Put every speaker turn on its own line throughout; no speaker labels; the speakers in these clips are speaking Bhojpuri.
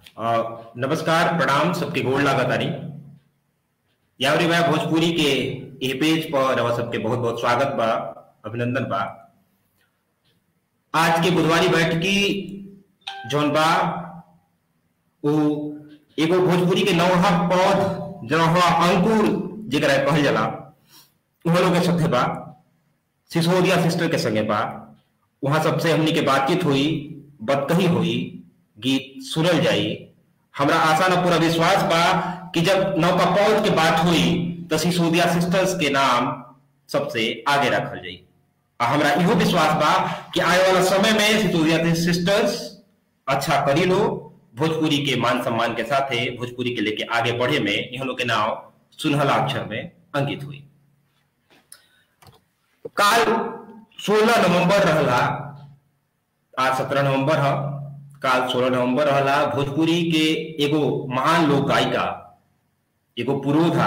अ, नमस्कार प्रणाम सबके गोड़ लागतानी यावरी भाई भोजपुरी के ए पेज पर रवा सबके बहुत बहुत स्वागत बा अभिनंदन बा आज के बुधवारी बैठकी जौन बा उ एगो भोजपुरी के नौहा पौध जौहा अंकुर जेकरा कहल जाला उहाँ लोग के साथे बा सिसोदिया सिस्टर के संगे बा वहां सबसे हमनी के बातचीत हुई बतकही हुई गीत सुनल जाई हमरा आशा न पूरा विश्वास बा कि जब नौका पौध के बात हुई तो सिसोदिया सिस्टर्स के नाम सबसे आगे रखल जाई आ हमरा इहो विश्वास बा कि आने वाला समय में सिसोदिया सिस्टर्स अच्छा करी लो भोजपुरी के मान सम्मान के साथे भोजपुरी के लेके आगे बढ़े में इन लोग के नाम सुनहला अक्षर में अंकित हुई काल 16 नवंबर रहला आज 17 नवंबर है काल 16 नवंबर रहला भोजपुरी के एगो महान लोक गायिका एगो पुरोधा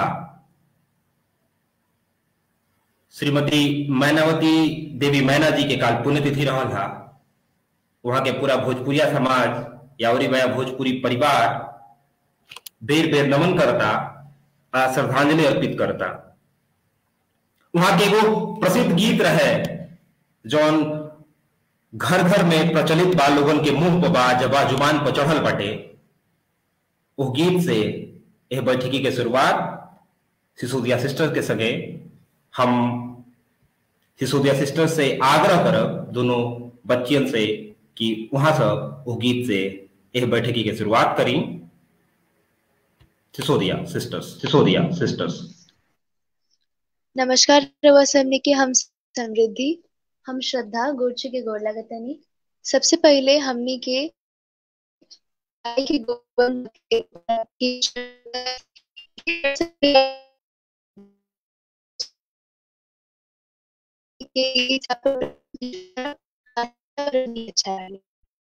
श्रीमती मैनावती देवी मैना जी के काल पुण्यतिथि रहल हा वहां के पूरा भोजपुरिया समाज यावरी बया भोजपुरी परिवार बेर बेर नमन करता आ श्रद्धांजलि अर्पित करता वहां के एगो प्रसिद्ध गीत रहे जौन घर घर में प्रचलित बा लोगन के मुंह पर बा जबा जुबान पर चढ़ल बाटे वो गीत से यह बैठकी के शुरुआत सिसोदिया सिस्टर के संगे हम सिसोदिया सिस्टर से आग्रह करब दोनों बच्चियन से कि वहां सब वो गीत से यह बैठकी के शुरुआत करी सिसोदिया सिस्टर्स सिसोदिया सिस्टर्स
नमस्कार रवा सबने के हम समृद्धि हम श्रद्धा गोरचे के गोर लागतनी सबसे पहले हमने के आई की गोवन के अच्छा है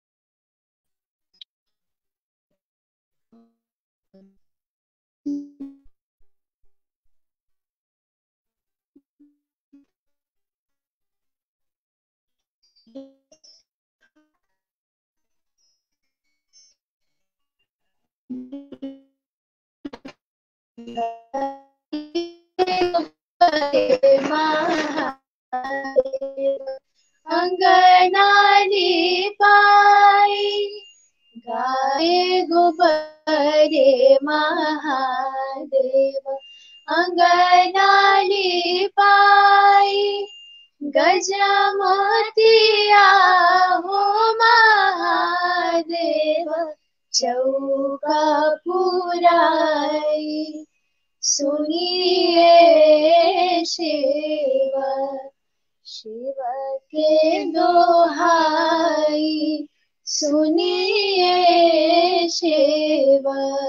अंगनाली पाई गाए गोबरे महादेव अंगनाली पाई गजमोतिया हो महादेव चौका पुराई सुनिए शिव शिव के दोहाई सुनिए शिव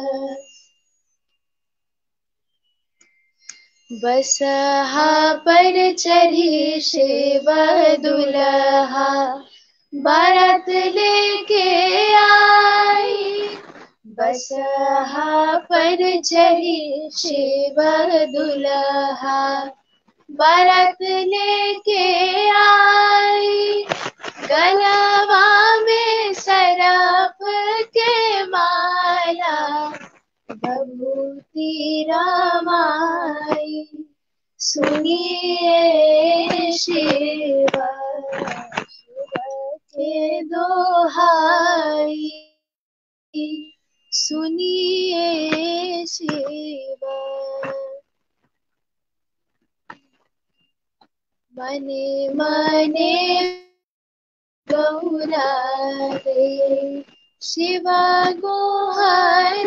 बसहा पर चढ़ी शिव दुल्हा बारात लेके आई बसहा पर चढ़ी शिव दुल्हा बारात लेके आई गलवा में सरफ के माला भभूति रामाई सुनिए शिव शिव के दोहाई सुनिए शिव मने मने गौरा रे शिवा गोहराई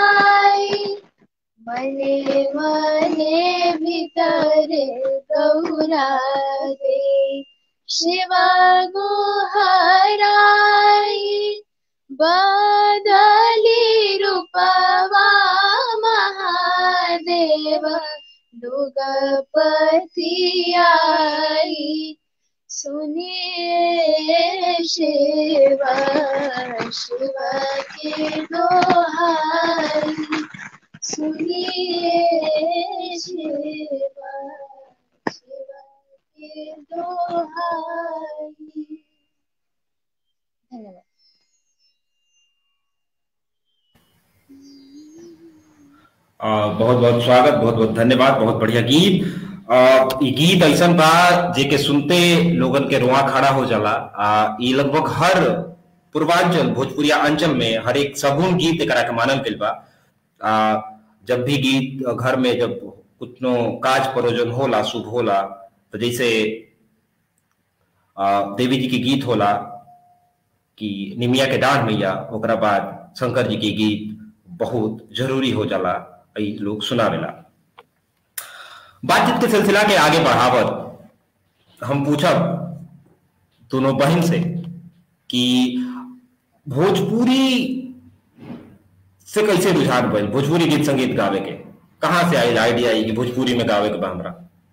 मने मने भीतर गौरा रे शिवा गोहराई बदली रूपवा महादेव दुर्गपति आई सुनिए शिव शिव के दोहाई सुनिए शिव शिव के दोहाई धन्यवाद
बहुत बहुत स्वागत बहुत बहुत धन्यवाद बहुत बढ़िया गीत आ, ई गीत ऐसा बा जे के सुनते लोगन के रोआ खड़ा हो जाला आ, ई लगभग हर पूर्वांचल भोजपुरिया अंचल में हर एक सगुन गीत एकरा के मानल गइल बा आ, जब भी गीत घर में जब कुछ नो काज परोजन होला शुभ होला तो जैसे आ, देवी जी के गीत होला कि निमिया के डांड मैया ओकरा बाद शंकर जी के गीत बहुत जरूरी हो जाला ई लोग सुनावेला बातचीत के सिलसिला के आगे बढ़ावत हम पूछब दोनों बहन से कि भोजपुरी से कैसे रुझान भइल भोजपुरी गीत संगीत गावे के कहाँ से आयल आइडिया आई कि भोजपुरी में गावे के बा हमरा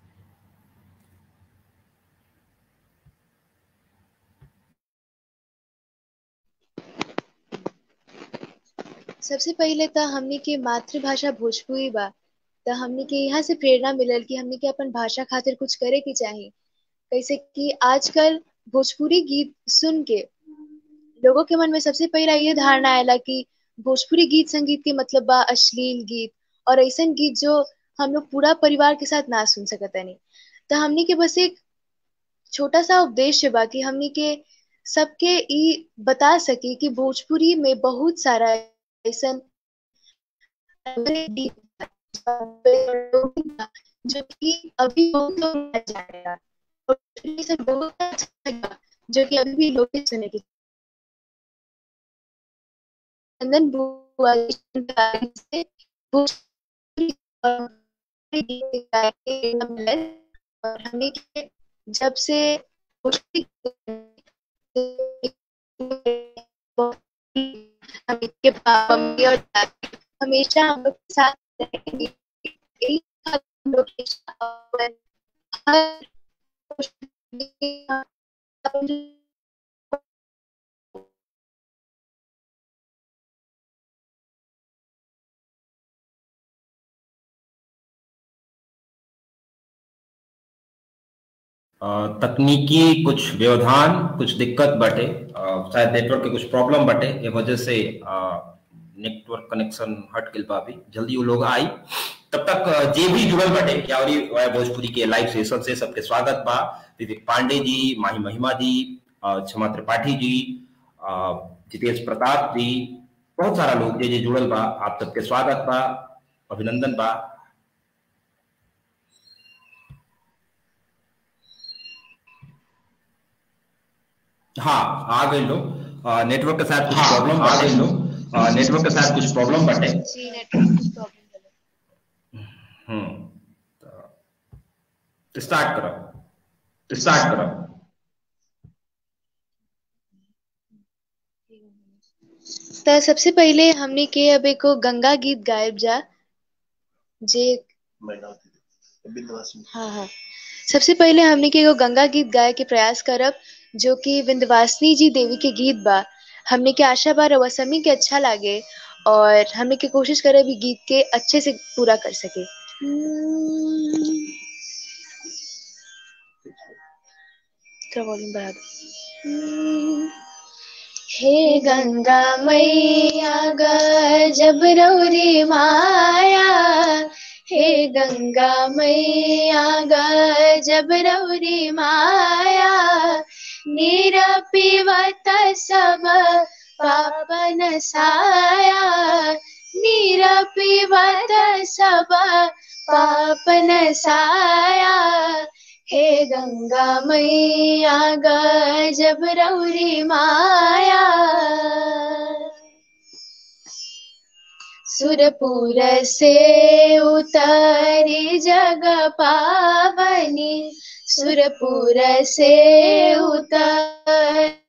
सबसे पहले तो हमनी के मातृभाषा भोजपुरी बा तो हमनी के यहाँ से प्रेरणा मिलल कि हमनी के अपन भाषा खातिर कुछ करे के चाही कैसे कि आजकल भोजपुरी गीत सुन के लोगों के मन में सबसे पहला ये धारणा आयला कि भोजपुरी गीत संगीत के मतलब बा अश्लील गीत और ऐसा गीत जो हम लोग पूरा परिवार के साथ ना सुन सकत नहीं तो हमनी के बस एक छोटा सा उद्देश्य बा कि हमनी के सबके ई बता सकी कि भोजपुरी में बहुत सारा ऐसा जो कि अभी बहुत लोग जाएगा और ये बहुत अच्छा लगा जो कि अभी भी लोग सुने की चंदन बुआ से और हमें जब से के मम्मी और हमेशा हम लोग के साथ रहेंगे हम लोग
तकनीकी कुछ व्यवधान कुछ दिक्कत बटे शायद नेटवर्क के कुछ प्रॉब्लम बटे ये वजह से नेटवर्क कनेक्शन हट गल बा अभी जल्दी वो लोग आई तब तक जे भी जुड़ल बटे यावरी भोजपुरी के लाइव सेशन से सबके स्वागत बा विवेक पांडे जी माही महिमा जी क्षमा त्रिपाठी जी जितेश प्रताप जी बहुत सारा लोग जे जे जुड़ल बा आप सबके स्वागत बा अभिनंदन बा हाँ आ गए लोग नेटवर्क के साथ कुछ प्रॉब्लम आ गए लोग नेटवर्क के साथ कुछ प्रॉब्लम बटे
जी नेटवर्क कुछ प्रॉब्लम
हम्म तो स्टार्ट करो स्टार्ट करो
तो सबसे पहले हमने के अब एक गंगा गीत गायब जा जे हाँ हाँ सबसे पहले हमने के एगो गंगा गीत गाए के प्रयास करब जो कि विंध्यवासिनी जी देवी के गीत बा हमने के आशा बा रवा समी के अच्छा लागे और हमने के कोशिश करे भी गीत के अच्छे से पूरा कर सके थोड़ा वॉल्यूम बढ़ा दो
हे गंगा मैया जब रौरी माया हे गंगा मैया जब रौरी माया निरपिवत सब पापन साया निरपिवत सब पापन साया हे गंगा मैया जब रौरी माया सुरपुर से उतरी जग पावनी सुरपुर से उतरी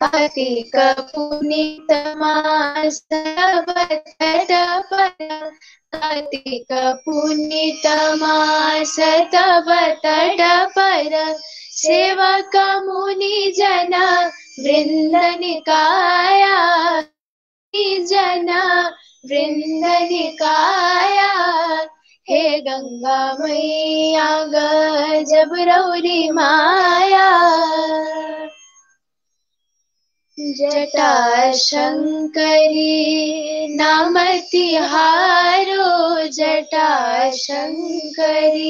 कार्तिक पुनीत मास तव तटपर कार्तिक पुनीत मास तव तटपर सेवक मुनि जन वृंद निकाया जन वृंद निकाया हे गंगा मैया गजब रौरी माया जटा शंकरी नाम तिहारो जटा शंकरी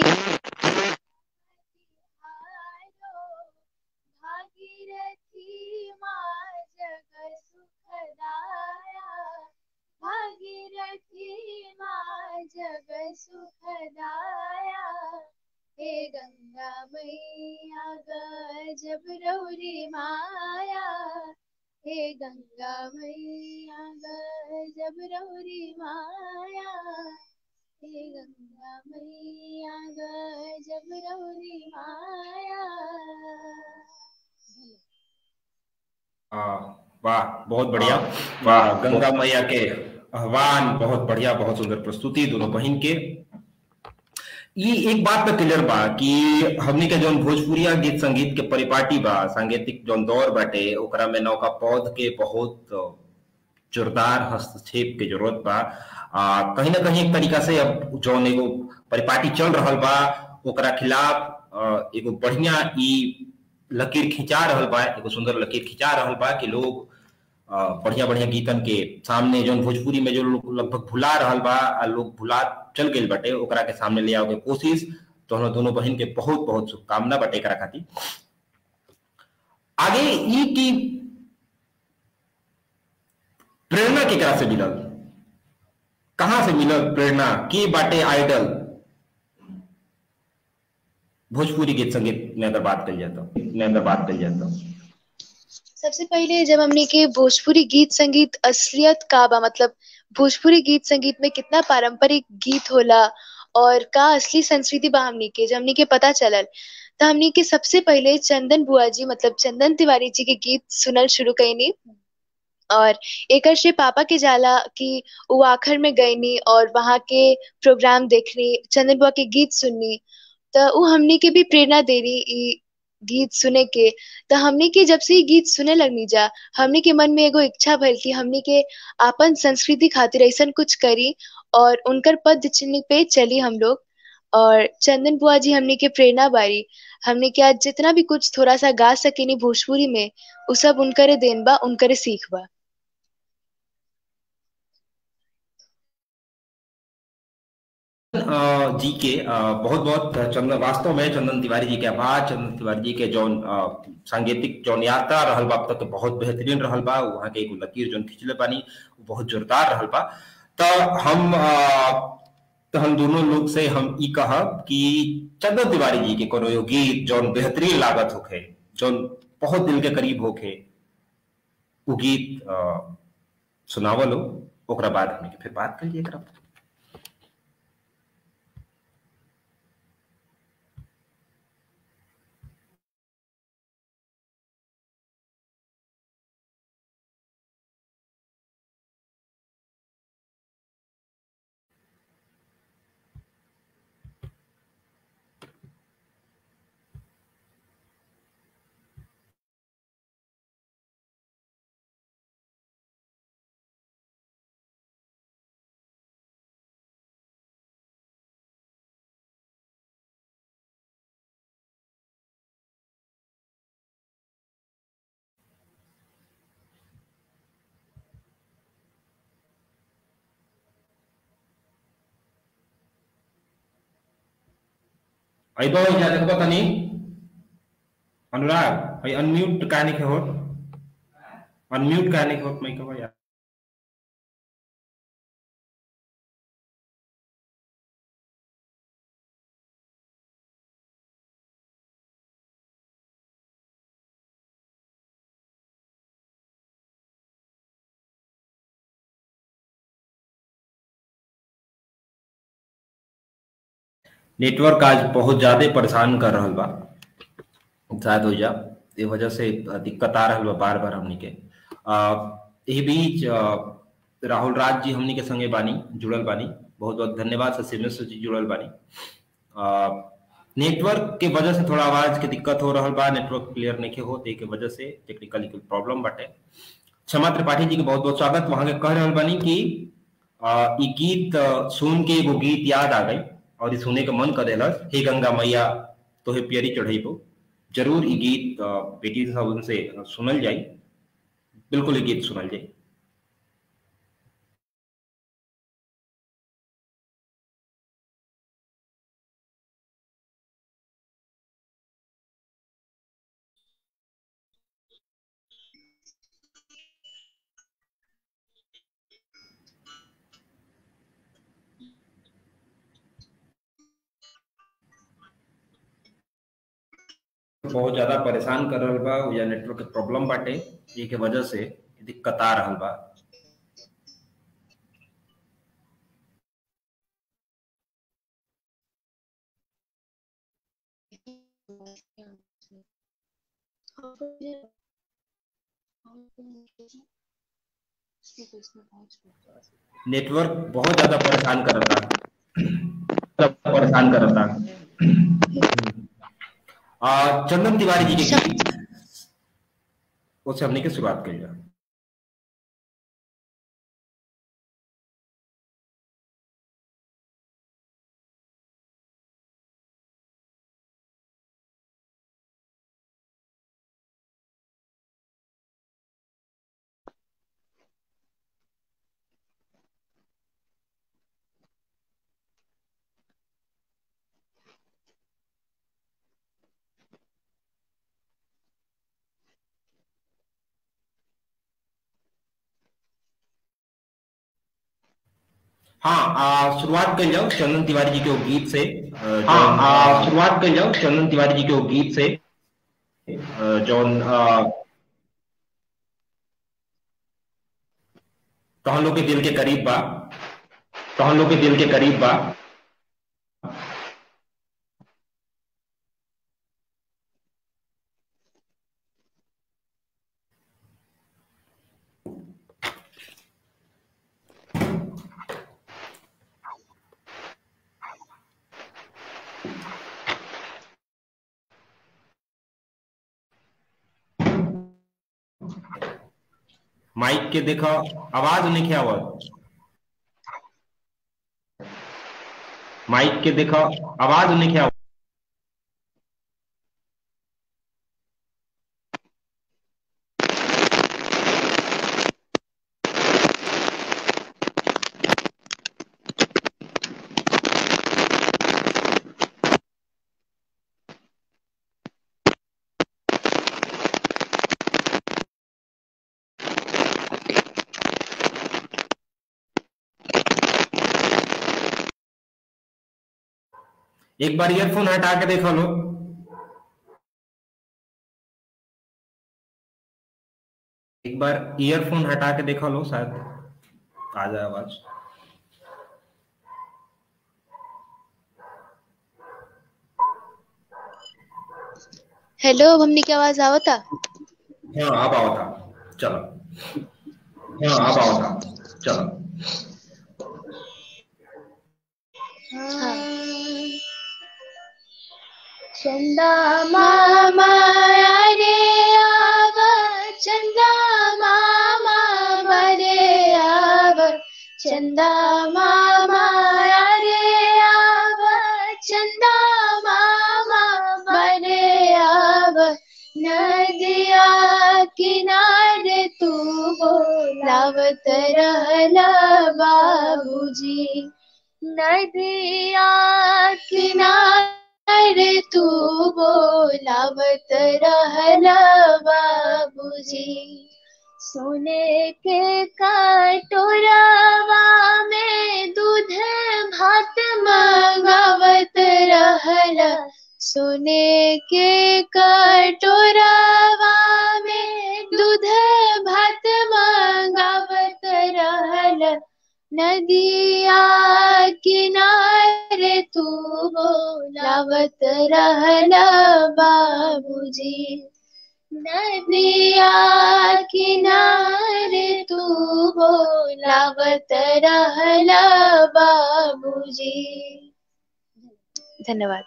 भागीरथी माँ जग सुखदाया भागीरथी माँ जग सुखदाया हे गंगा मैया गजब रौरी माया हे गंगा मैया गजब रौरी माया हे गंगा मैया गजब रौरी माया
आ, वाह बहुत बढ़िया वाह गंगा मैया के आह्वान बहुत बढ़िया बहुत सुंदर प्रस्तुति दोनों बहन के ये एक बात पे क्लियर बा कि हमनी के जौन भोजपुरिया गीत संगीत के परिपाटी बा सांगीतिक जौन दौर बाटे ओकरा में नौका पौध के बहुत जोरदार हस्तक्षेप के जरूरत बा आ, कहीं ना कहीं एक तरीका से अब जौन एगो परिपाटी चल रहल बा ओकरा खिलाफ आ, एगो बढ़िया ई लकीर खिंचा रहल बा एगो सुंदर लकीर खिंचा रहल बा कि लोग बढ़िया बढ़िया गीतन के सामने जो भोजपुरी में जो लोग लगभग भुला रहल बा आ लोग भुला चल गए बटे ओकरा के सामने ले आओ के कोशिश तो हम दोनों बहन के बहुत बहुत शुभकामना बटे एकरा खातिर आगे ई की प्रेरणा केकरा से मिलल कहां से मिलल प्रेरणा की बाटे आइडल भोजपुरी गीत संगीत में अगर बात करी जाता में अगर बात करी जाता
सबसे पहले जब हमने के भोजपुरी गीत संगीत असलियत का बा मतलब भोजपुरी गीत संगीत में कितना पारंपरिक गीत होला और का असली संस्कृति बा हमनी के जब हमनी के पता चलल तो हमनी के सबसे पहले चंदन बुआ जी मतलब चंदन तिवारी जी के गीत सुनल शुरू कैनी और एक से पापा के जाला कि वो आखिर में गईनी और वहाँ के प्रोग्राम देखनी चंदन बुआ के गीत सुननी तो वो हमनी के भी प्रेरणा दे रही गीत सुने के तो हमने के जब से ही गीत सुने लगनी जा हमने के मन में एगो इच्छा भइल कि हमने के आपन संस्कृति खातिर ऐसा कुछ करी और उनकर पद चिन्ह पे चली हम लोग और चंदन बुआ जी हमने के प्रेरणा बारी हमने के आज जितना भी कुछ थोड़ा सा गा सकेनी भोजपुरी में उ सब उनकरे देन बा उनकरे सीख बा
जी के बहुत बहुत चंदन वास्तव में चंदन तिवारी जी के आभार चंदन तिवारी जी के जौन सांगीतिक जौन यात्रा रहल बा अब तक बहुत बेहतरीन रहल बा वहाँ के एगो लकीर जौन खिंचले बानी बहुत जोरदार रहल बा तो हम तो हम दोनों लोग से हम ई कहब कि चंदन तिवारी जी के कोनो गीत जौन बेहतरीन लागत होखे जौन बहुत दिल के करीब होखे वो गीत सुनावलो ओकरा बाद हमने फिर बात करिए एकरा अइबो इजा देखबो तनी अनुराग भाई अनम्यूट काहे नहीं होत अनम्यूट काहे नहीं होत मैं कहबो यार नेटवर्क आज बहुत ज्यादा परेशान कर रहल बा शायद हो जा ये वजह से दिक्कत आ रहा है बार बार हमनी के यही बीच राहुल राज जी हमनी के संगे बानी जुड़ल बानी बहुत बहुत धन्यवाद शशि मिश्र जी जुड़ल बानी नेटवर्क के वजह से थोड़ा आवाज के दिक्कत हो रहा बा नेटवर्क क्लियर नहीं हो के वजह से टेक्निकली कोई प्रॉब्लम बाटे क्षमा त्रिपाठी जी के बहुत बहुत स्वागत वहां के कह रहे बानी कि ई गीत सुन के एगो गीत याद आ गई और ये सुने के मन कर दिलस हे गंगा मैया तोहे पियरी चढ़ेबो जरूर ये गीत बेटी सब उनसे सुनल जाई बिल्कुल ये गीत सुनल जाई बहुत ज्यादा परेशान कर रहा बा या नेटवर्क के प्रॉब्लम बाटे ये के वजह से दिक्कत आ रहा बा नेटवर्क बहुत ज्यादा परेशान कर रहा परेशान कर रहा चंदन तिवारी जी के गीत उससे हमने की शुरुआत करी हाँ शुरुआत कर जाओ चंदन तिवारी जी के गीत से हाँ शुरुआत कर जाओ चंदन तिवारी जी के गीत से जौन तहन लोग के दिल के करीब बा तहन लोग के दिल के करीब बा माइक के देखो आवाज नहीं क्या आवाज माइक के देखो आवाज नहीं क्या एक बार ईयरफोन हटा के देखो लो एक बार ईयरफोन हटा के देखो लो शायद आ जाए आवाज
हेलो अब हमने की आवाज आवता
हाँ अब आवता चलो हाँ अब आवता चलो
चंदा मामा रे आव चंदा मामा बरे आव चंदा मामा रे आव चंदा मामा बरे आव नदिया किनारे तू बोलावत रहला बाबूजी नदिया किनारे अरे तू बोलावत रहला बाबूजी सोने के कटोरावा में दूध भात मंगावत रहला सोने के कटोरावा में दूध भात मंगावत रहला नदिया किनारे तू बोलावत रहला बाबूजी नदिया किनारे तू बोलावत रहला बाबूजी
धन्यवाद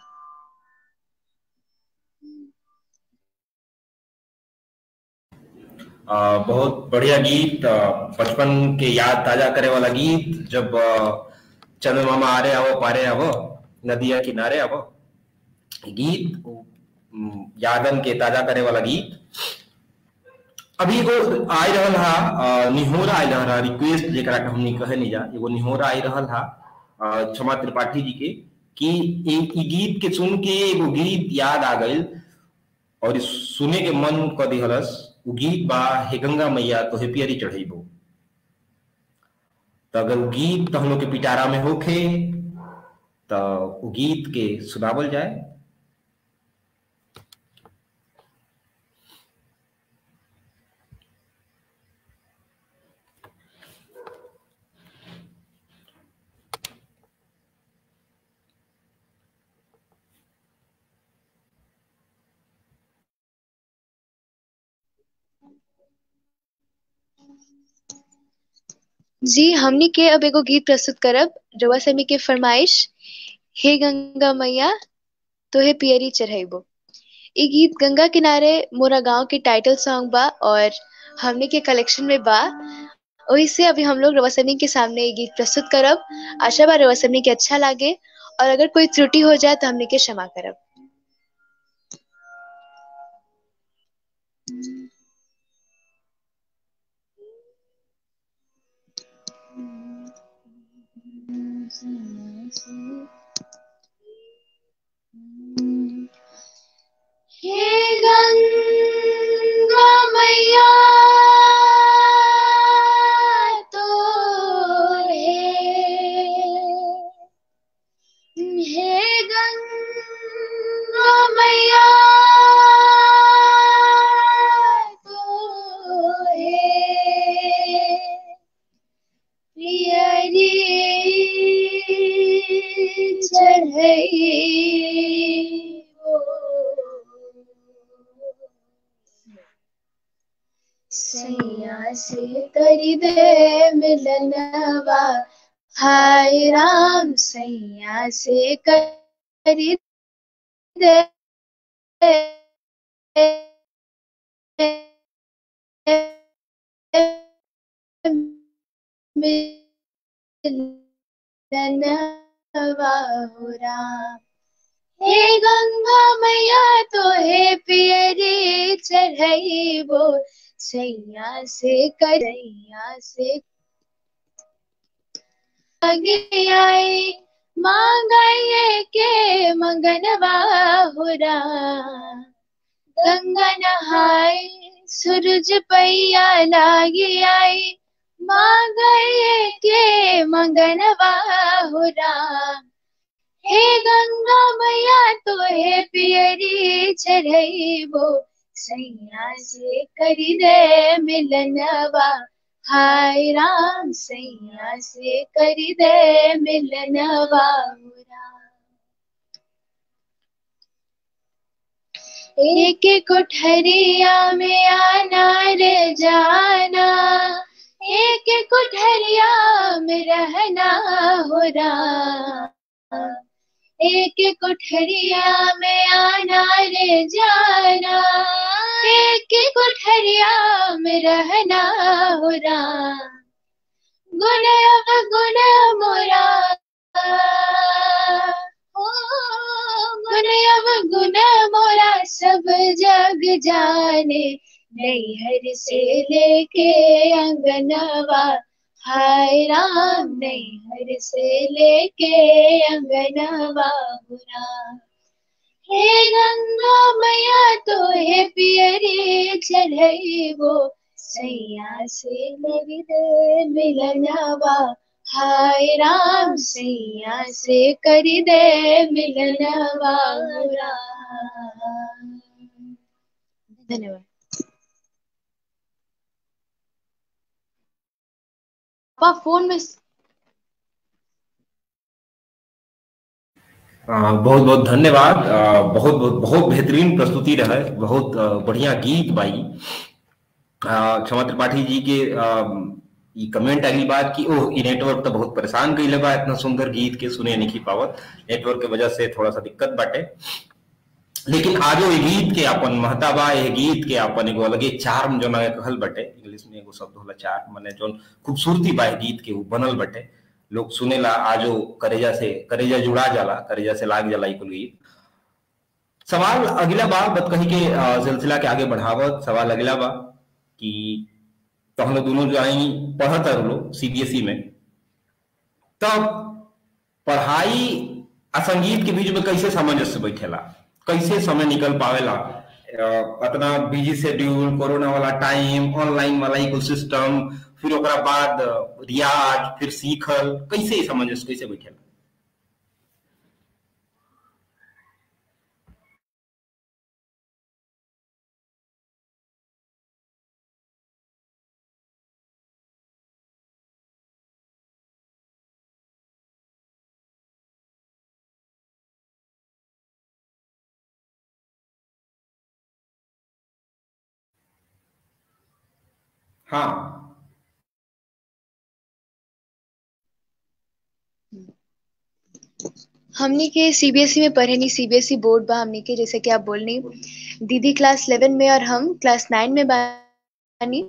आ, बहुत बढ़िया गीत आ, बचपन के याद ताजा करे वाला गीत जब आ, चंद्र मामा आ रहे आवो पारे आवो नदिया किनारे आवो गीत उम, यादन के ताजा करे वाला गीत अभी एगो आई रहल हा आ, निहोरा आई रहल हा रिक्वेस्ट जेकरा के हमनी कहे नहीं जा एगो निहोरा आई रहल हा आ, क्षमा त्रिपाठी जी के कि ई ई गीत के सुन के एगो गीत याद आ गइल और ई सुने के मन क दिहलस उ गीत बा हे गंगा मैया तोहे पियरी चढ़ैबो तो अगर उ गीत तो हम लोग के पिटारा में होखे तो उ गीत के सुनावल जाए
जी हमनी के अब एगो गीत प्रस्तुत करब रउआ समी के फरमाइश हे गंगा मैया तोहे पियरी चढ़ैबो ई गीत गंगा किनारे मोरा गांव के टाइटल सॉन्ग बा और हमनी के कलेक्शन में बा ओही से अभी हम लोग रउआ समी के सामने ये गीत प्रस्तुत करब आशा बा रउआ समी के अच्छा लागे और अगर कोई त्रुटि हो जाए तो हमनी के क्षमा करब
हे गंगा मैया तो हे गंगा मैया तो पियरी चढ़ई सैया से करी दे मिलनवा हाय राम सैया से करी दे मिलनवा हो राम हे गंगा मैया तो हे पियरी चढ़ैबो सैया से करैया से आगे आई मांगाइए के मंगनवा हो राम गंगा नहाय सूरज पैया लागी आई मांगाइए के मंगनवा हो राम हे गंगा मैया तो हे पियरी चढ़ैबो सैया से करी दे मिलनवा हाय राम सैया से करी दे मिलनवा हो राम एक कोठरिया में आना रे जाना एक कोठरिया में रहना हो रहा एक कोठरिया में आना रे जाना एक कोठरिया में रहना हो रहा गुण गुण मोरा ओ गुण गुण मोरा सब जग जाने नैहर से लेके अंगनवा हाय राम नैहर से लेके अंगनवा बुरा हे गंगा मैया तो हे पियरे चढ़ैबो सैया से मेरी दे मिलनवा हाय राम सैया से करी दे मिलनवा बुरा
धन्यवाद पापा फोन में
बहुत बहुत धन्यवाद बहुत बहुत बहुत बेहतरीन प्रस्तुति रहे बहुत बढ़िया गीत बाई क्षमा त्रिपाठी जी के ई कमेंट अगली बात की ओह ई नेटवर्क तो बहुत परेशान कइले बा इतना सुंदर गीत के सुने नहीं पावत नेटवर्क के वजह से थोड़ा सा दिक्कत बाटे लेकिन आजो ये गीत के अपन महता बा ये गीत के अपन एगो अलगे चार्म जो ना कहल बटे इंग्लिश में एगो शब्द होला चार्म माने जो खूबसूरती बा गीत के वो बनल बटे लोग सुनेला आजो करेजा से करेजा जुड़ा जाला करेजा से लाग जाला कुल गीत सवाल अगला बा बत कही के सिलसिला के आगे बढ़ावत सवाल अगला बा कि तो हम लोग दोनों जो आई पढ़त लोग सीबीएसई में तब पढ़ाई आ संगीत के बीच में कैसे सामंजस्य बैठेला कैसे समय निकल पावेला अपना बिजी शेड्यूल कोरोना वाला टाइम ऑनलाइन वाला इको सिस्टम फिर ओकरा बाद रियाज फिर सीखल कैसे सामंजस्य कैसे बैठेला हाँ
हमने के सीबीएसई में पढ़े नहीं सीबीएसई बोर्ड बा हमने के जैसे कि आप बोलनी दीदी क्लास 11 में और हम क्लास 9 में बानी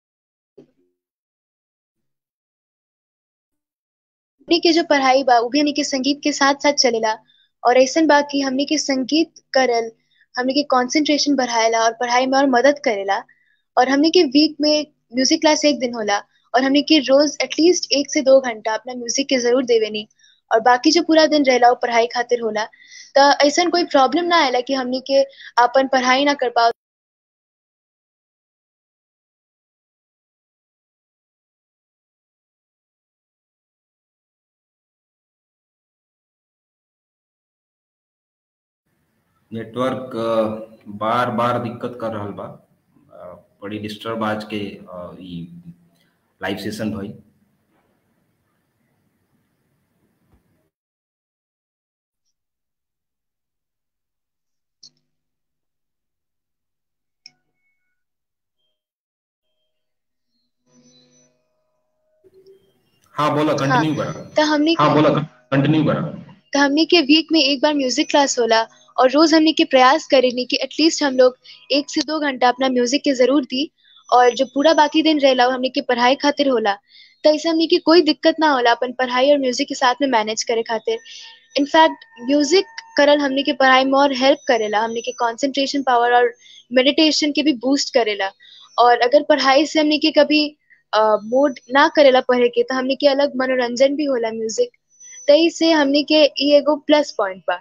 हमने के जो पढ़ाई बा वो भी हमने के संगीत के साथ साथ चलेला और ऐसा बा कि हमने के संगीत करल हमने के कंसंट्रेशन बढ़ाएला और पढ़ाई में और मदद करेला और हमने के वीक में म्यूजिक क्लास एक दिन होला और हमने के रोज एटलीस्ट एक से दो घंटा अपना म्यूजिक के जरूर देवेनी और बाकी जो पूरा दिन रहेला वो पढ़ाई खातिर होला तो ऐसा कोई प्रॉब्लम ना आएला कि हमने के अपन पढ़ाई ना कर पाओ
नेटवर्क बार बार दिक्कत कर रहा बा बड़ी डिस्टर्ब आज के ई लाइव सेशन भाई हाँ बोला कंटिन्यू करा
तो हमने
हाँ बोला कंटिन्यू करा
तो हमने के वीक में एक बार म्यूजिक क्लास होला और रोज हमने के प्रयास करेनी कि एटलीस्ट हम लोग एक से दो घंटा अपना म्यूजिक के जरूर दी और जो पूरा बाकी दिन रहेला हमने के पढ़ाई खातिर होला तो ऐसे हमने की कोई दिक्कत ना होला अपन पढ़ाई और म्यूजिक के साथ में मैनेज करे खातिर इनफैक्ट म्यूजिक करल हमने के पढ़ाई में और हेल्प करेला हमने के कंसंट्रेशन पावर और मेडिटेशन के भी बूस्ट करेला और अगर पढ़ाई से हमने के कभी मूड ना करेला पढ़े के तो हमने के अलग मनोरंजन भी होला म्यूजिक तई से हमने के ई एगो प्लस पॉइंट बा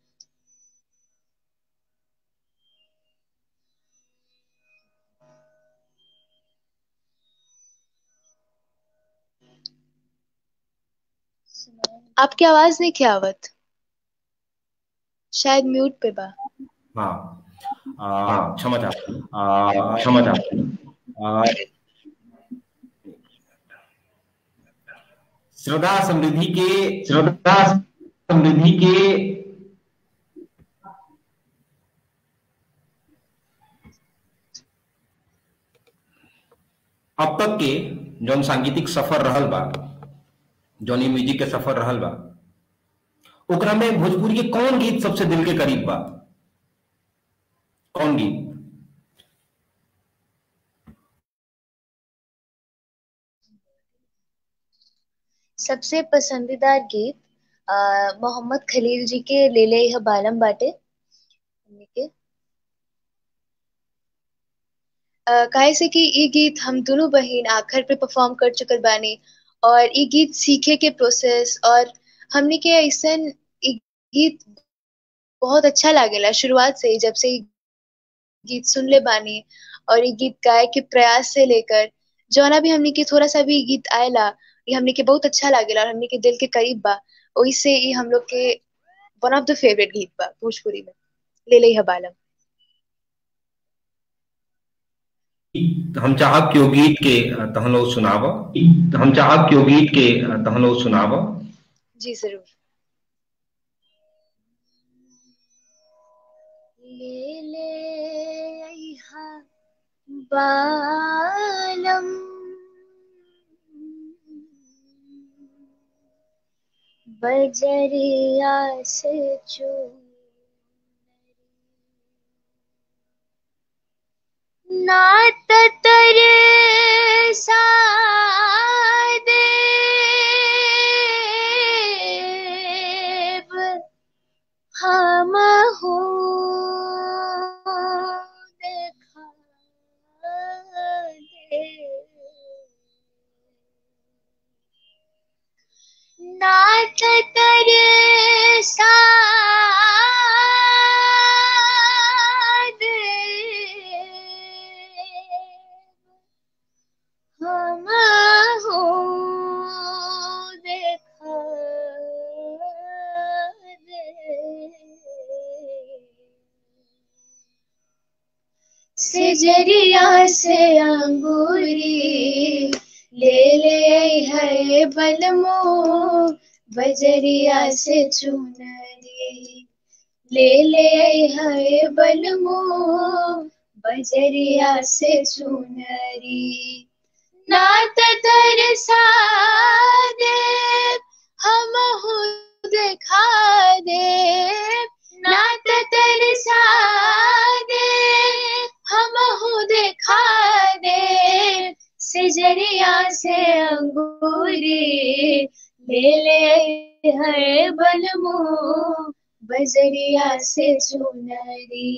आपकी आवाज नहीं क्या आवत शायद म्यूट पे बा
हाँ क्षमा चाहता क्षमा चाहता श्रद्धा समृद्धि के श्रद्धा समृद्धि के अब तक के जौन सांगीतिक सफर रहल बा जौन ई म्यूजिक के सफर रहल बा ओकरा में भोजपुरी के कौन गीत सबसे दिल के करीब बा कौन गीत
सबसे पसंदीदा गीत मोहम्मद खलील जी के ले ले यह बालम बाटे के काहे से कि ये गीत हम दोनों बहन आखिर पे परफॉर्म कर चुकल बानी और ये गीत सीखे के प्रोसेस और हमने के ऐसा गीत बहुत अच्छा लागेला शुरुआत से ही जब से गीत सुन ले बानी और ये गीत गाए के प्रयास से लेकर जौना भी हमने के थोड़ा सा भी गीत आएला ये हमने के बहुत अच्छा लागेला और हमने के दिल के करीब बा वही से ये हम लोग के वन ऑफ द फेवरेट गीत बा भोजपुरी में ले ले बालम
हम चाहब क्यों गीत के तहन लोग सुनाब हम चाहब क्यों गीत के तहन लोग सुनाब
जी जरूर
ले ले अइहा बालम बजरिया से चूनरी नात तर सादेव हम हो देखा दे नाथ तर सादेव हम हो देखा दे सिजरिया से अंगूरी ले ले है बलमो बजरिया से चुनरी ले ले है बलमो बजरिया से चुनरी नात तरसा दे हम हो देखा दे नात तरसा दे हम हो देखा दे सिजरिया से अंगूरी ले ले है बलमो बजरिया से चुनरी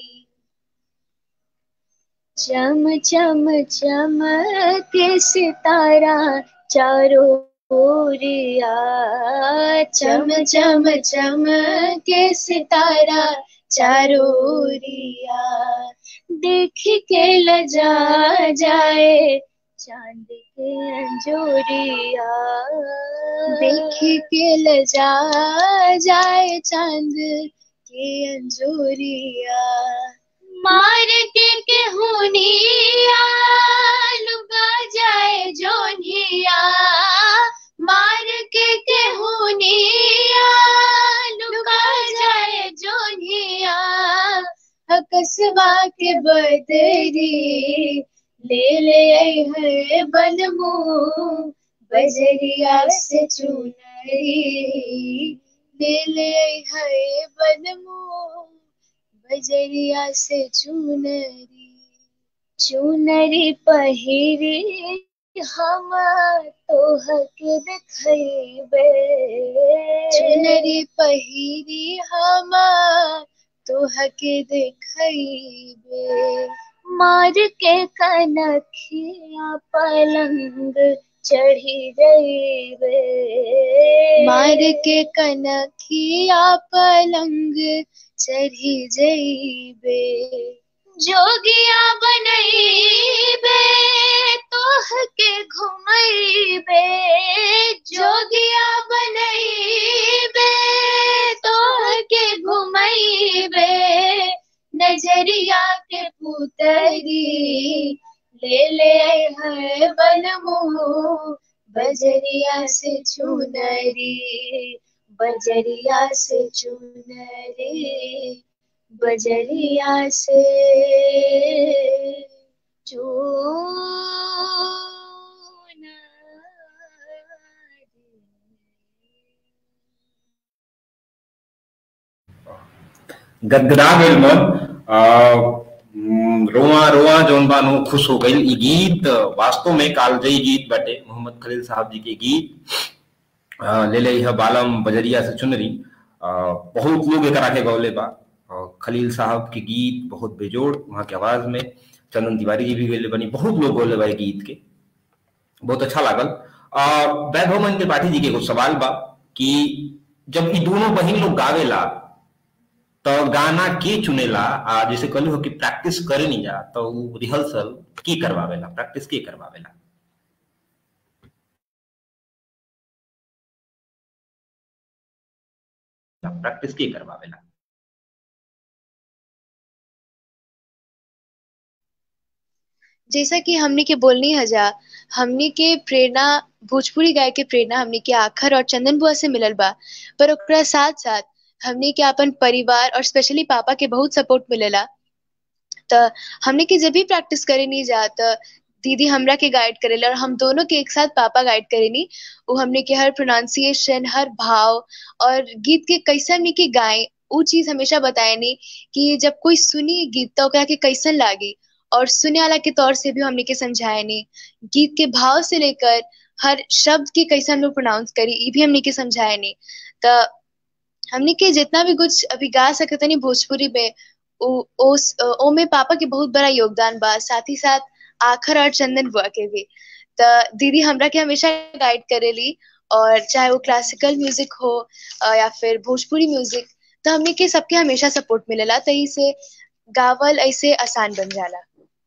चम चम चम के सितारा चारों ओरिया चम चम चम के सितारा चारों ओरिया देख के लजा जाए चांद के अंजोरिया देख के लजा जाए चांद के अंजोरिया मार के केहुनिया लुगा जाए जोनिया मार के केहुनिया लुगा जाए जोनिया कसवा के बदरी ले ले है बनमो बजरिया से चुनरी ले ले है बनमो बजरिया से चुनरी चुनरी पहिरी हम तोह के देखैबे चुनरी पहिरी हम तोह के देखैबे मार के कनखिया पलंग चढ़ी जइबे मार के कनखिया पलंग चढ़ी जइबे जोगिया बनैबे तोह के घुमैबे जोगिया बनैबे तोह के घुमैबे नजरिया के पुतरी ले ले है बनमो बजरिया से चुनरी बजरिया से चुनरी बजरिया से
गदगदा गइल मन आ, हम्म, रोआ रोआ जौन बा नु खुश हो गइल ई गीत वास्तव में कालजयी गीत बाटे मोहम्मद खलील साहब जी के गीत आ, ले ले यह बालम बजरिया से चुनरी आ, बहुत लोग एकरा के गौले बा और खलील साहब के गीत बहुत बेजोड़ वहाँ के आवाज में चंदन तिवारी जी भी गौले बनी बहुत लोग गौले बा ई गीत के बहुत अच्छा लागल और वैभव मन त्रिपाठी जी के एगो सवाल बा कि जब ई दोनों बहिन लोग गावेला तो गाना के चुनेला आ जैसे कहलू हो कि प्रैक्टिस करे नहीं जा तो उ रिहर्सल के करवावेला प्रैक्टिस के करवावेला प्रैक्टिस के करवावेला
जैसा कि हमने के बोलनी हजा हमने के प्रेरणा भोजपुरी गाय के प्रेरणा हमने के आखर और चंदन बुआ से मिलल बा पर ओकरा साथ साथ हमने के अपन परिवार और स्पेशली पापा के बहुत सपोर्ट मिलेला त हमने के जब भी प्रैक्टिस करे नहीं जा त दीदी हमरा के गाइड करेला और हम दोनों के एक साथ पापा गाइड करेनी वो हमने के हर प्रोनाउंसिएशन हर भाव और गीत के कैसे हमने के गाए वो चीज हमेशा बताएनी कि जब कोई सुनी गीत तो ओकरा के कैसन लागी और सुने वाला के तौर से भी हमने के समझाएनी गीत के भाव से लेकर हर शब्द के कैसे हम लोग प्रोनाउंस करी ये भी हमने के समझाएनी त हमने के जितना भी कुछ अभी गा सकते नहीं भोजपुरी में ओ ओस ओ में पापा के बहुत बड़ा योगदान बा साथ ही साथ आखर और चंदन बुआ के भी त दीदी हमरा के हमेशा गाइड करेली और चाहे वो क्लासिकल म्यूजिक हो अ, या फिर भोजपुरी म्यूजिक तो हमने के सबके हमेशा सपोर्ट मिलेला त ई से गावल ऐसे आसान बन जाला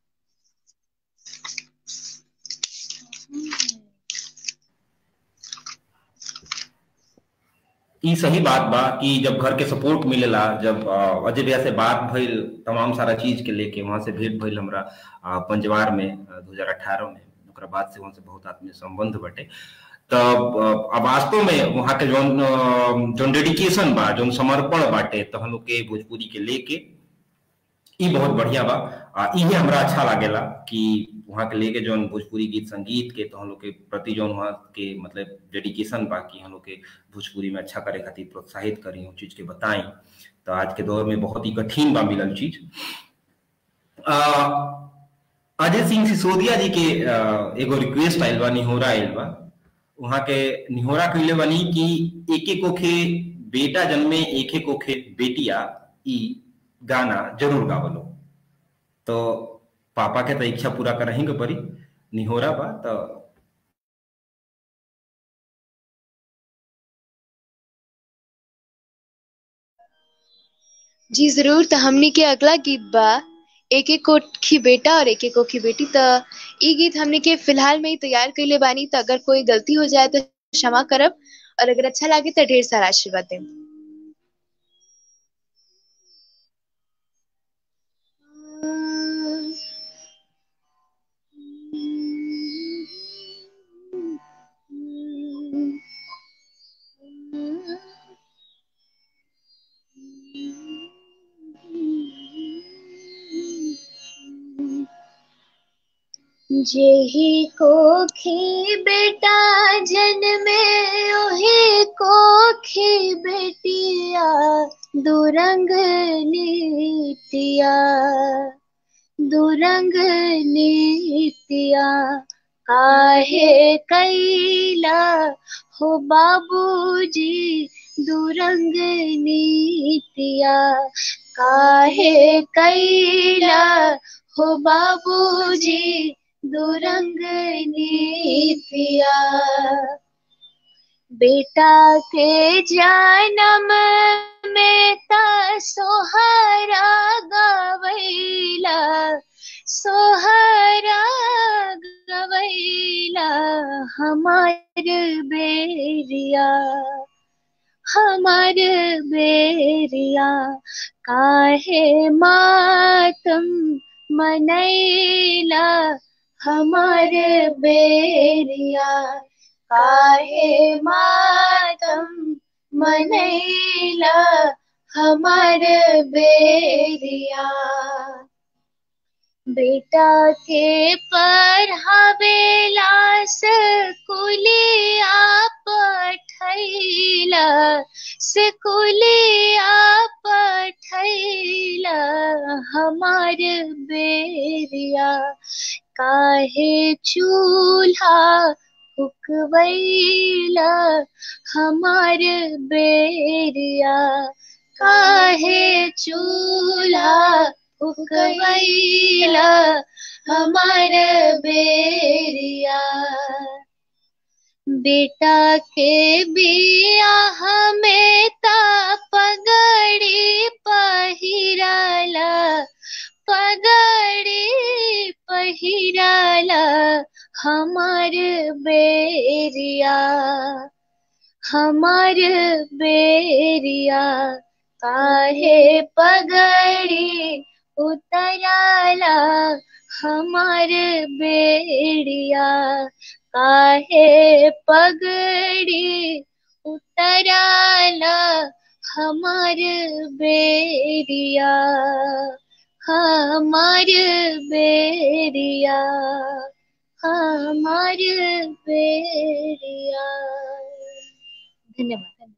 ई सही बात बा कि जब घर के सपोर्ट मिलेला जब अ, अजय भैया से बात भइल तमाम सारा चीज के लेके वहां से भेंट भइल हमरा अ, पंजवार में दो हजार अठारह में ओकरा बाद से वहां से बहुत आत्मीय संबंध बटे तब अ, अब वास्तव में वहाँ के जौन अ, जौन डेडिकेशन बा जौन समर्पण बाटे तो हम लोग के भोजपुरी के लेके ई बहुत बढ़िया बा आ इहे हमरा अच्छा लागेला कि वहाँ के लेके जौन भोजपुरी गीत संगीत के तो हम लोग के प्रति जौन वहाँ के मतलब डेडिकेशन बा कि हम लोग के भोजपुरी में अच्छा करे खातिर प्रोत्साहित करी उन चीज के बताई तो आज के दौर में बहुत ही कठिन बा मिलल चीज आ, अजय सिंह सिसोदिया जी के आ, एगो रिक्वेस्ट आइल बा निहोरा आइल बा वहाँ के निहोरा कइले बानी कि एक एक ओखे बेटा जन्मे एक एक ओखे बेटिया ई गाना जरूर गावलो तो पापा के तो इच्छा पूरा करही के पड़ी निहोरा बा तो
जी जरूर तो हमने के अगला गीत बा एक एक कोखी बेटा और एक एक कोखी बेटी तो ई गीत हमने के फिलहाल में ही तैयार कइले बानी तो अगर कोई गलती हो जाए तो क्षमा करब और अगर अच्छा लागे तो ढेर सारा आशीर्वाद देम
जेही कोखी बेटा जन्मे ओही कोखी बेटिया दुरंग नीतिया दुरंग नीतिया काहे कैला हो बाबूजी दुरंग नीतिया काहे कैला हो बाबूजी दुरंग नीतिया बेटा के जन्म में त सोहरा गवैला सोहरा गवैला हमार बेरिया हमार बेरिया काहे मातम मनैला हमार बेरिया काहे मातम मनैला हमार बेरिया बेटा के पढ़ावेला स्कूलिया पठैला स्कूलिया पठैला हमार बेरिया काहे चूल्हा फुकवैला हमार बेरिया काहे चूल्हा फुकवैला हमार बेरिया बेटा के बियाह में ता पगड़ी पहिराला पगड़ी पहिराला हमार बेरिया हमार बेरिया काहे पगड़ी उतराला हमार बेड़िया काहे पगड़ी उतराला हमार बेरिया हमार बेरिया हमार बेरिया धन्यवाद धन्यवाद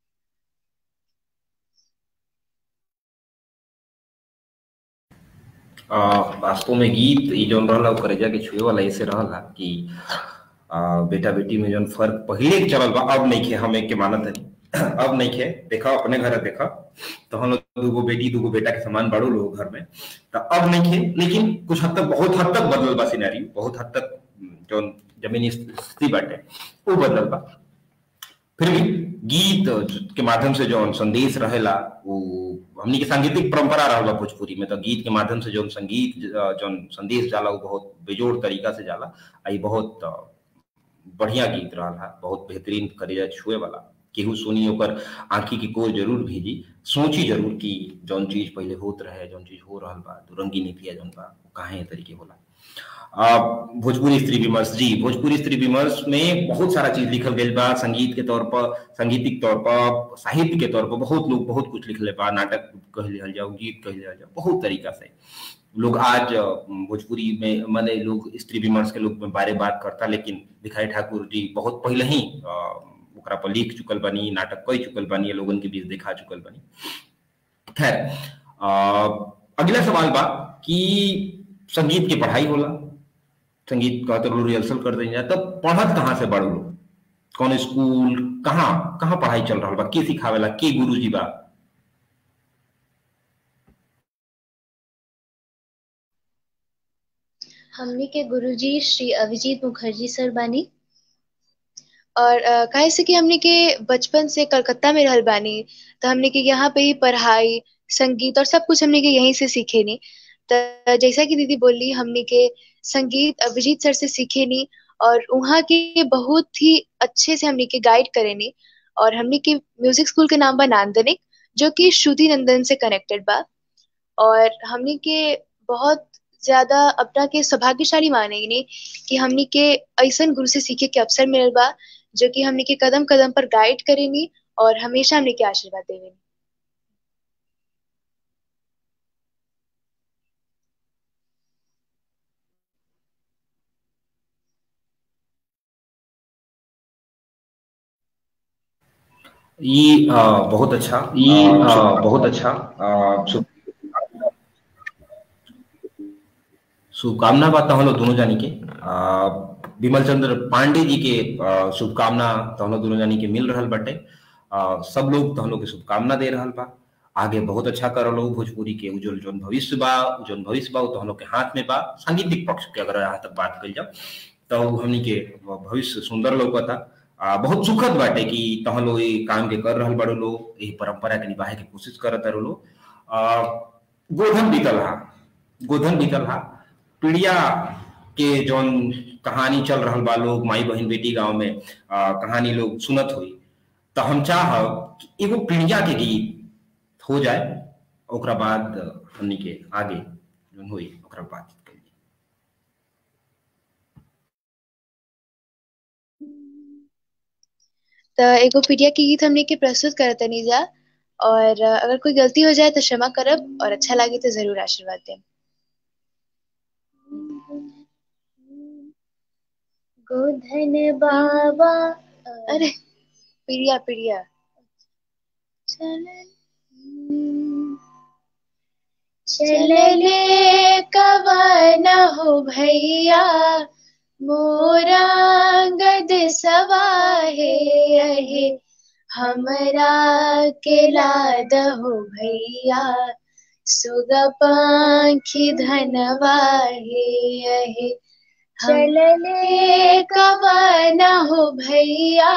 आ, वास्तव में गीत ई जौन रहला उ करेजा के छुए वाला ऐसे रहला कि आ, बेटा बेटी में जौन फर्क पहिले के चलल बा अब नहीं खे हम एक के मानत हनी अब नहीं खे देखा अपने घर देखा तो हम लोग दूगो बेटी दूगो बेटा के समान बड़ो लोग घर में तो अब नहीं खे लेकिन कुछ हद तक बहुत हद तक बदलल बा सिनेरियो बहुत हद तक जौन जमीनी स्थिति बाटे वो बदलल बा फिर भी गीत के माध्यम से जौन संदेश रहेला वो हमनी के सांगीतिक परंपरा रहल बा भोजपुरी में तो गीत के माध्यम से जौन संगीत ज- जौन संदेश जाला वो बहुत बेजोड़ तरीका से जाला आ ई बहुत अ, बढ़िया गीत रहल हा बहुत बेहतरीन करेजा छुए वाला केहू सुनी ओकर आंखी की कोर जरूर भेजी सोची जरूर कि जौन चीज पहले होत रहे जौन चीज हो रहल बा दुरंगी नीतिया जौन बा वो काहे ए तरीके होला आ, भोजपुरी स्त्री विमर्श जी भोजपुरी स्त्री विमर्श में बहुत सारा चीज लिखल गई बा संगीत के तौर पर सांगीतिक तौर पर साहित्य के तौर पर बहुत लोग बहुत कुछ लिखले बा नाटक कह लिहल जाओ गीत कह लिहल जाओ बहुत तरीका से लोग आज अ, भोजपुरी में माने लोग स्त्री विमर्श के लोग में बारे बात करता लेकिन भिखारी ठाकुर जी बहुत पहले ही अ, ओकरा पर लिख चुकल बानी नाटक कह चुकल बानी या लोगन के बीच दिखा चुकल बानी खैर अ, अगला सवाल बा कि संगीत की पढ़ाई होला संगीत का तो लोग रिहर्सल कर देंगे तब पढ़त कहाँ से बड़ो लोग कौन स्कूल कहाँ कहाँ पढ़ाई चल रहा बा के सिखावेला के गुरु जी बा
हमनी के गुरुजी श्री अभिजीत मुखर्जी सर बानी और अ, काहे से कि हमने के बचपन से कलकत्ता में रहल बानी तो हमने के यहाँ पे ही पढ़ाई संगीत और सब कुछ हमने के यहीं से सीखे नी तो जैसा कि दीदी बोली हमने के संगीत अभिजीत सर से सीखे नी और वहाँ के बहुत ही अच्छे से हमने के गाइड करे नी और हमने के म्यूजिक स्कूल के नाम बा नांदनिक जो कि श्रुति नंदन से कनेक्टेड बा और हमने के बहुत ज्यादा अपना के सौभाग्यशाली मानेंगे कि हमने के ऐसन गुरु से सीखे के अवसर मिलल बा जो कि हमने के कदम कदम पर गाइड करेनी और हमेशा हमने के आशीर्वाद देवेनी
ये अ, बहुत अच्छा ये अ, बहुत अच्छा अ, शुभ- शुभकामना बात हम लोग दोनों जानी के अ, विमल चंद्र पांडे जी के अ, शुभकामना तो हम लोग दोनों जानी के मिल रहल बाटे अ, सब लोग तो हम लोग के शुभकामना दे रहल बा आगे बहुत अच्छा कर लोग भोजपुरी के उज्जवल जौन भविष्य बा जौन भविष्य बा वो तो हम लोग के हाथ में बा सांगीतिक पक्ष के अगर यहाँ तक बात कल जाओ तो हमनी के भविष्य सुंदर लौकता आ, बहुत सुखद बाटे कि तहन लोग ई काम के कर रहल बड़ो लोग यही परंपरा के निभाए के कोशिश करत रहो लोग आ, गोधन बीतल हा गोधन बीतल हा पीड़िया के जौन कहानी चल रहल बा लोग माई बहन बेटी गांव में आ, कहानी लोग सुनत हुई तो हम चाहब कि एगो पीड़िया के गीत हो जाए ओकरा बाद हमनी के आगे जौन हुई ओकरा बातचीत करी
तो एगो पीडिया के गीत हमने के प्रस्तुत करत तनी जा और अ, अगर कोई गलती हो जाए तो क्षमा करब और अच्छा लगे तो जरूर आशीर्वाद दें
गोधन बाबा
अरे पीड़िया पीड़िया
चलन चलले कवन हो भैया मोरांगद सवाहे अहे हमरा के लाद हो भैया सुग पाखी धनवाहे अहे चलले कवन हो भैया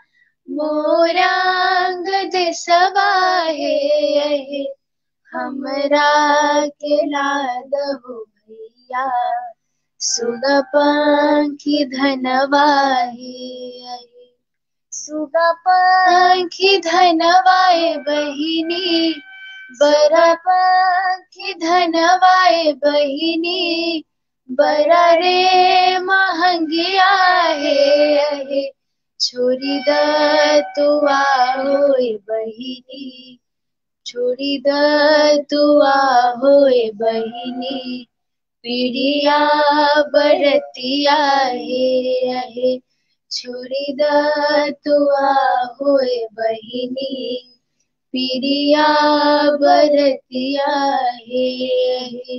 मोरांगद सवाहे अहे हमरा के लाद हो भैया सुग पंखी धनवाहे अहे सुग पंखी धनवाए बहिनी बरा पंखी धनवाए बहिनी बरा रे महंगिया है अहे
छोड़ी द तुआ होए बहिनी छोड़ी द तुआ होए बहिनी पीड़िया बरतिया हे आहे छोड़ी द तुआ होए बहिनी पीड़िया बरतिया हे आहे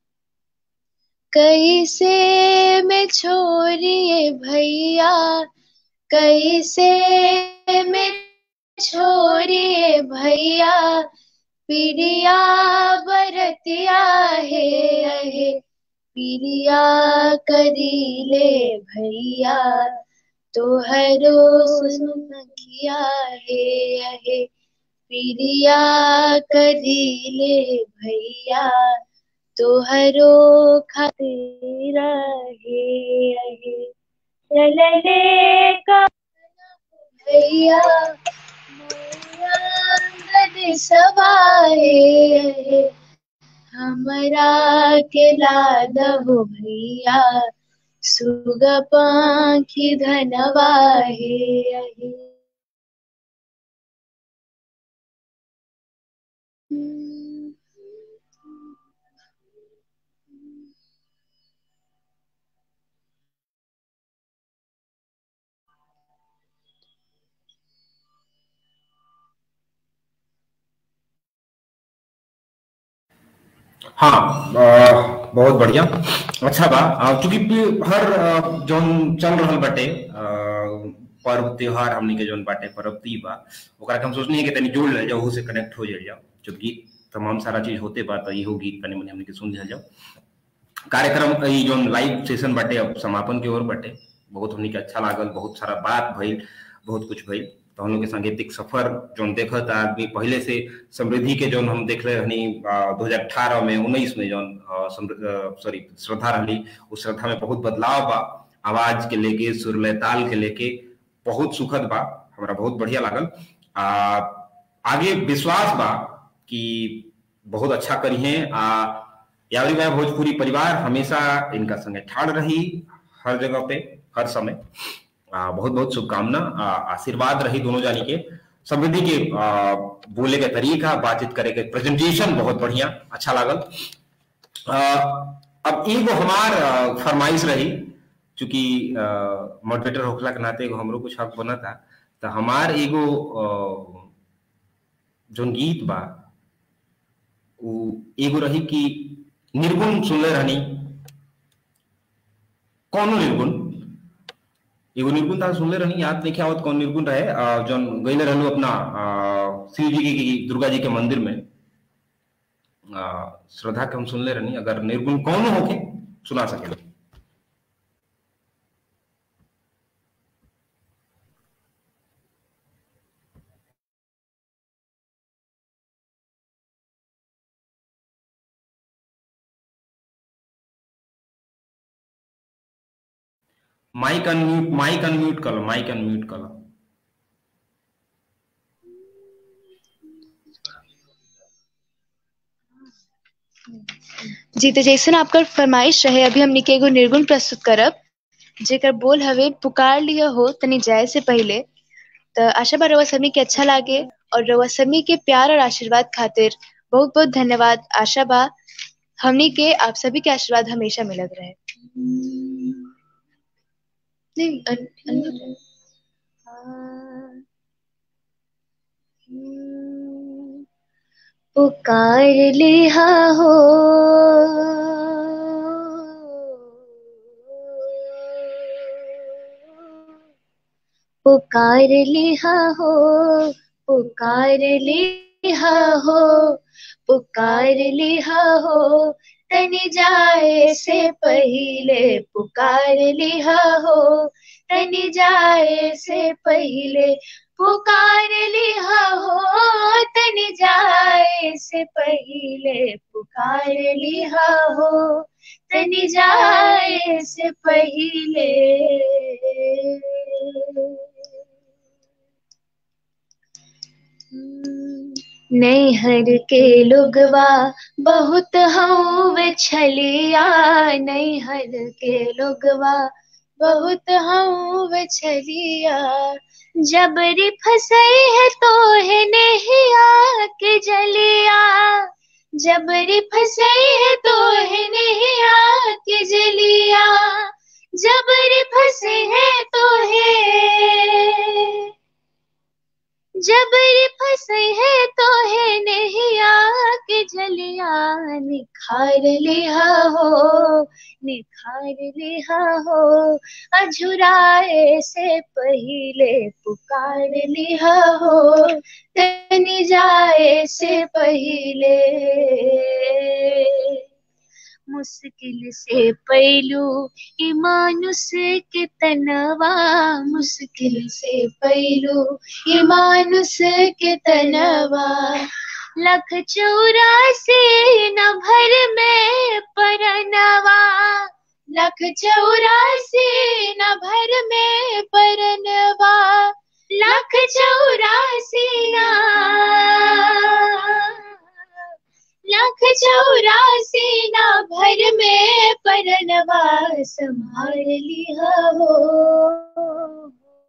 कैसे मैं छोड़िए भैया कैसे मैं छोड़िए भैया पीड़िया बरतिया हे आहे पीड़िया करी ले भैया तोहरो सुनखिया हे आहे पीड़िया करी ले भैया तोहरो खातिर हे आहे चलले का भैया मोरंगद सवाए हमरा के लादहो भैया सुग पाखी धनवा हे आहे
हाँ अ, बहुत बढ़िया अच्छा बा अ, चूंकि पि- हर अ, जौन चल रहल बाटे अ, पर्व त्योहार हमनी के जौन बाटे पर्व ती बा ओकरा के हम सोचनी है कि तनी जोड़ ले जाओ ओहू से कनेक्ट हो जाए जाओ जब गीत तमाम सारा चीज होते बा तो इहो गीत तनी मनी हमनी के सुन लिया जाओ कार्यक्रम ई जौन लाइव सेशन बाटे अब समापन की ओर बाटे बहुत हमनी के अच्छा लागल बहुत सारा बात भइल बहुत कुछ भइल तो हम लोग के सांगीतिक सफर जौन देखत आदमी पहले से समृद्धि के जौन हम देखले रहनी दो हजार अठारह में उन्नीस में जौन सॉरी श्रद्धा रहली उस श्रद्धा में बहुत बदलाव बा आवाज के लेके सुर लय ताल के लेके बहुत सुखद बा हमरा बहुत बढ़िया लागल आ, आगे विश्वास बा कि बहुत अच्छा करी हैं आ यावरी भाई भोजपुरी परिवार हमेशा इनका संगे ठाड़ रही हर जगह पे हर समय आ, बहुत बहुत शुभकामना आ, आशीर्वाद रही दोनों जानी के समृद्धि के आ, बोले के तरीका बातचीत करे के प्रेजेंटेशन बहुत बढ़िया अच्छा लागल आ, अब एगो हमार आ, फरमाइश रही चूंकि मॉडरेटर होखला के नाते एगो हमरो कुछ हक बना था तो हमार एगो आ, जोन गीत बा उ एगो रही कि निर्गुण सुनले रहनी कौनो निर्गुण एगो निर्गुण था सुनले रहनी याद नहीं आवत कौन निर्गुण रहे आ, जौन गईले रहलू अपना आ, शिव जी की की दुर्गा जी के मंदिर में आ, श्रद्धा के हम सुनले रहनी अगर निर्गुण कौन होके सुना सके माइक अनम्यूट माइक अनम्यूट कर लो माइक अनम्यूट कर लो
जी तो जैसन आपकर फरमाइश रहे अभी हमनी के एगो निर्गुण प्रस्तुत करब जेकर बोल हवे पुकार लिया हो तनी जाए से पहले तो आशा बा रउआ सभी के अच्छा लागे और रउआ सभी के प्यार और आशीर्वाद खातिर बहुत बहुत धन्यवाद आशा बा हमनी के आप सभी के आशीर्वाद हमेशा मिलत रहे नहीं अन, अनम्यूट है। हाँ। हम्म, पुकार लिहा हो पुकार लिहा हो पुकार लिहा हो पुकार लिहा हो तनी जाए से पहले पुकार लिहा हो तनी जाए से पहले पुकार लिहा हो तनी जाए से पहले पुकार लिहा हो तनी जाए से पहले नैहर के लोगवा बहुत हवे छलिया नैहर के लोगवा
बहुत हूँ छलिया जबरी फसई है तो है नहीं आके जलिया जबरी फसई है तो है नहीं आके जलिया जबरी फंसे है तो है जबरी फंसे है तो है नहीं आके जलिया निखार लिया हो निखार लिया हो अझुराए से पहले पुकार लिया हो तनी जाए से पहले मुश्किल से पैलू ईमानुस के तनवा मुश्किल से पैलू ईमानुस के तनवा लख चौरासी न भर में परनवा लख चौरासी न भर में परनवा लख चौरासी ना लाख चौरासी ना भर में परनवा संभाल लिया हो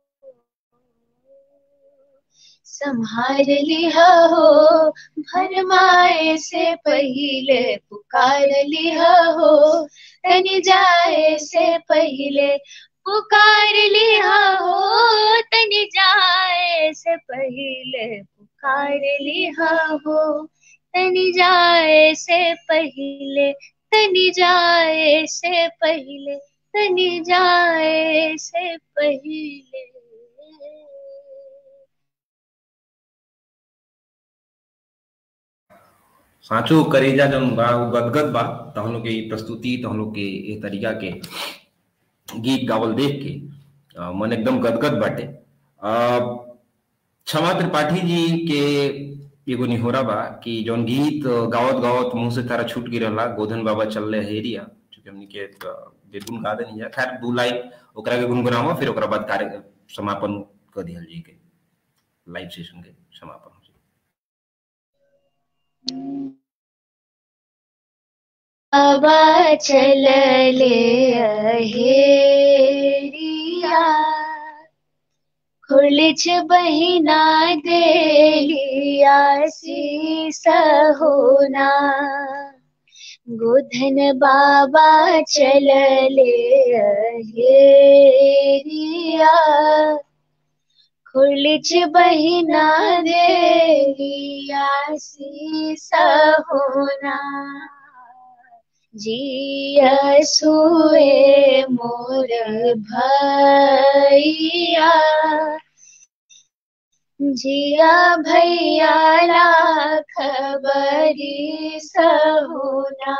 संभाल लिया हो भरमाए से पहले पुकार लिया हो तनी जाए से पहले पुकार लिया हो तनी जाए से पहले पुकार लिया हो तनी जाए से पहले तनी जाए से पहले तनी जाए से पहले
साचो करेजा जन बा उ गदगद बा तो हम लोग के ई प्रस्तुति तो हम लोग के ये तरीका के गीत गावल देख के अ, मन एकदम गदगद बाटे अ, क्षमा त्रिपाठी जी के एगो निहोरा बा कि जौन गीत गावत गावत मुंह से तारा छूट गिरला गोधन बाबा चल रहे हेरिया चूंकि हमनी के एक बेगुन गा देनी जा खैर दू लाइन ओकरा के गुनगुनावा फिर ओकरा बाद कार्य समापन कर दिहल जी के लाइव सेशन के समापन हो जाई।
बाबा चल ले अहेरिया खुलिच बहिना देलिया शीस होना गोधन बाबा चल ले अहेरिया खुलिच बहिना देलिया शीस होना जिया सुए मोर भैया जिया भैया लाख बरी सहुना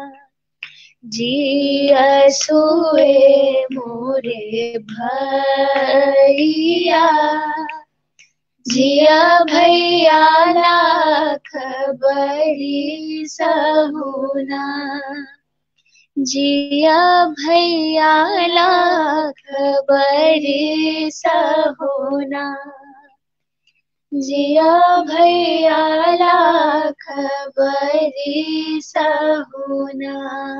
जिया सुए मोरे भैया जिया भैया लाख बड़ी सहुना जिया भैया लाख बड़ी सहुना जिया भैया लाख बड़ी सहुना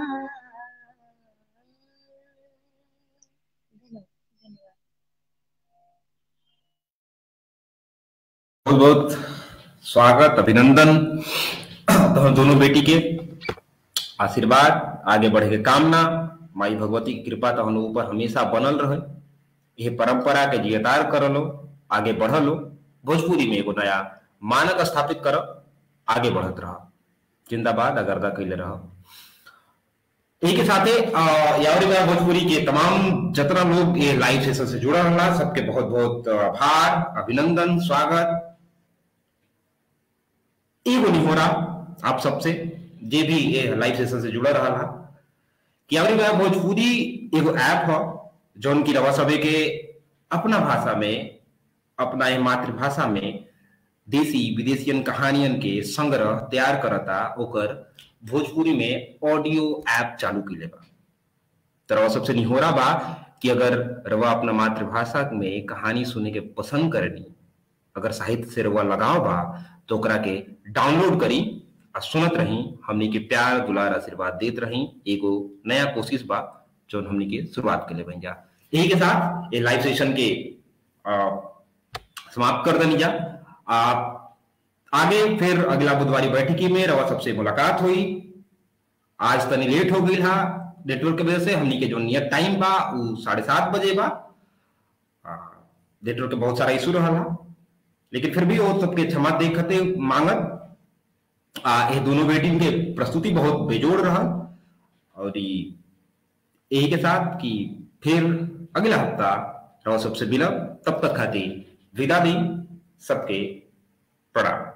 बहुत बहुत स्वागत अभिनंदन तो दोनों बेटी के आशीर्वाद आगे बढ़े के कामना माई भगवती की कृपा तो हम लोग ऊपर हमेशा बनल रहे ये परंपरा के जियतार करलो आगे बढ़लो भोजपुरी में एगो नया मानक स्थापित करो आगे बढ़त रह जिंदाबाद अगरदा कैले रह यही के साथे अ, यावरी बार भोजपुरी के तमाम जितना लोग ये लाइव सेशन से जुड़ा रहा सबके बहुत बहुत आभार अभिनंदन स्वागत एगो नहीं हो रहा आप सबसे जे भी ये लाइव सेशन से जुड़ा रहा था कि यावरी बार भोजपुरी एगो ऐप हो जौन की रवा सभे के अपना भाषा में अपना ये मातृभाषा में देसी विदेशियन कहानियन के संग्रह तैयार करता ओकर भोजपुरी में ऑडियो ऐप चालू कैले बा तो रवा सबसे निहोरा बा कि अगर रवा अपना मातृभाषा में कहानी सुने के पसंद करनी अगर साहित्य से रवा लगाव बा तो ओकरा के डाउनलोड करी आ सुनत रही हमनी के प्यार दुलार आशीर्वाद देत रही एगो नया कोशिश बा जौन हमनी के शुरुआत के ले बन जा यही के साथ ये लाइव सेशन के आ, समाप्त कर देनी जा आप आगे फिर अगला बुधवारी बैठकी में रवा सबसे मुलाकात हुई आज तनी लेट हो गई था नेटवर्क की वजह से हमनी के जो नियत टाइम बा वो साढ़े सात बजे बा नेटवर्क के बहुत सारा इशू रहा लेकिन फिर भी वो सबके क्षमा देखते मांगत आ ये दोनों वेटिंग के प्रस्तुति बहुत बेजोड़ रहा और यही के साथ कि फिर अगला हफ्ता रहो सबसे मिलब तब तक खातिर विदा दी सबके प्रणाम